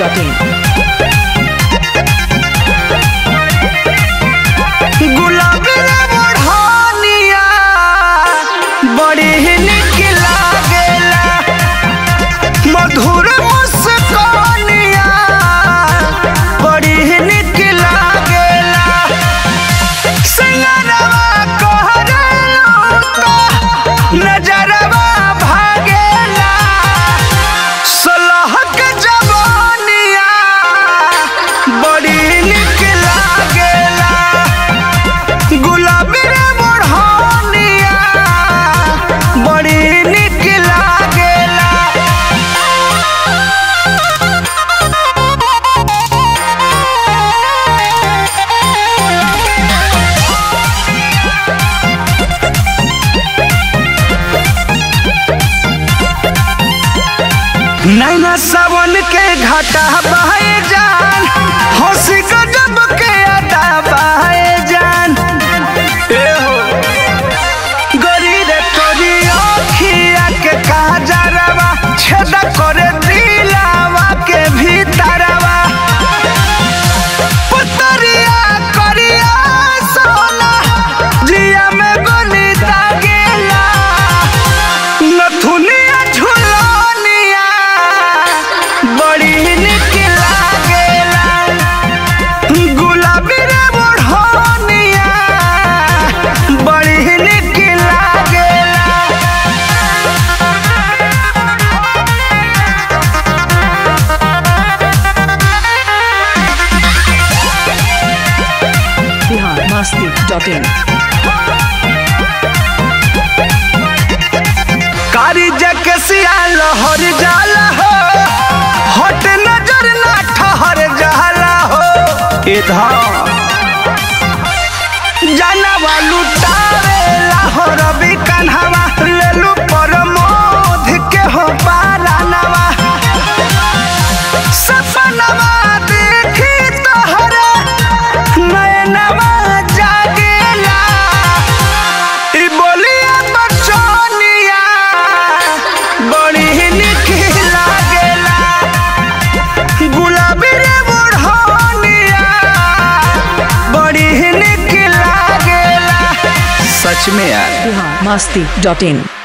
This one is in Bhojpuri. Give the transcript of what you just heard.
masti.in. गुलाबी रे बढ़निया बड़ी ही निक लागेला मधुर मुस्कानिया बड़ी ही निक लागेला सिंगरवा कहरेलो तो नजरवा भागेला सलह के जवानिया बड़ी निक लागेला गुलाबी रे बढ़निया बड़ी निक लागेला नैना सावन के घाटा बहे जान हंसी गजब के अदा बहे जान ए हो गरी रे तोरी अखिया के काजरवा छेदा करे दिलावा के भीतरवा पुतरिया करिया सोना जिया में गोली दागेला नथुनिया झुलनिया बड़ी निक लागेला गुलाबी रे बढ़निया बड़ी निक लागेला Bihar masti.in. कारी जके सिया लहर जाला हो हट नजर ना ठहर जाला हो इधर जानवा लुटावे लाहौर भी कन्हवा लेलू पर मोध के हो पारानवा सपनवा देखी तोहरे नयनवा जागेला ई बोलिया बचनिया बड़ी निक लागेला गुलाबी रे बुढ़निया बड़ी निक लागेला सच में यार Bihar masti.in.